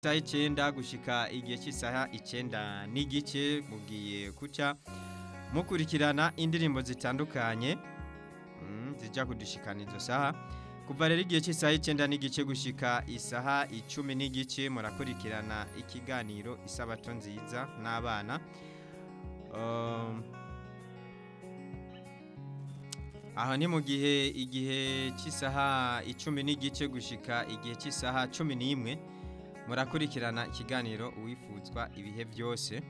isaha icenda gushika igihe cy'isaha icenda n'igice mugiye kuca mukurikirana indirimbo zitandukanye mm, zija kudushikana izo saha kuva rero igihe cy'isaha icenda n'igice gushika isaha icumi n'igice murakurikirana ikiganiro isabato nziza n'abana um, aho ni mu gihe igihe cy'isaha icumi n'igice gushika igihe cy'isaha cumi n'imwe murakurikirana ikiganiro uwifuzwa ibihe byose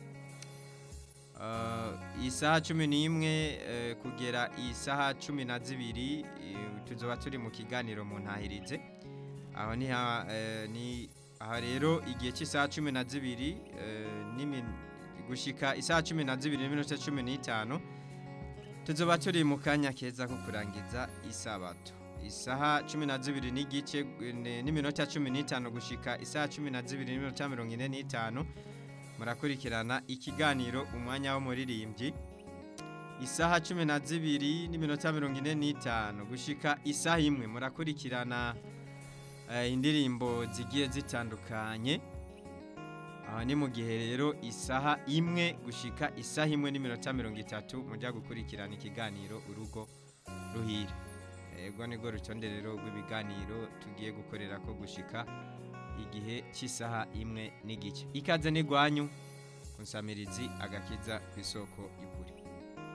Uh, isaha cumi n'imwe eh, kugera isaha cumi na zibiri eh, tuzoba turi mu kiganiro mu ntahirize aho ni ha- eh, ni aha rero igihe cy'isaha cumi na zibiri eh, n'imin- gushika isaha cumi na zibiri n'iminota cumi n'itanu tuzoba turi mu kanya keza ko kurangiza isabato isaha cumi na zibiri n'igice eh, n'iminota cumi n'itanu gushika isaha cumi na zibiri n'iminota mirongo ine n'itanu murakurikirana ikiganiro umwanya w'umuririmbyi isaha cumi na zibiri n'iminota mirongo ine n'itanu gushika isaha imwe murakurikirana eh, indirimbo zigiye zitandukanye aha ni mu gihe rero isaha imwe gushika isaha imwe n'iminota mirongo itatu mujya gukurikirana ikiganiro urugo ruhira ego nibwo rutonde rero rw'ibiganiro tugiye gukorera ko gushika igihe cy'isaha imwe n'igice ikaze n'igwanyu ku nsamirizi agakiza ku isoko y'ukuri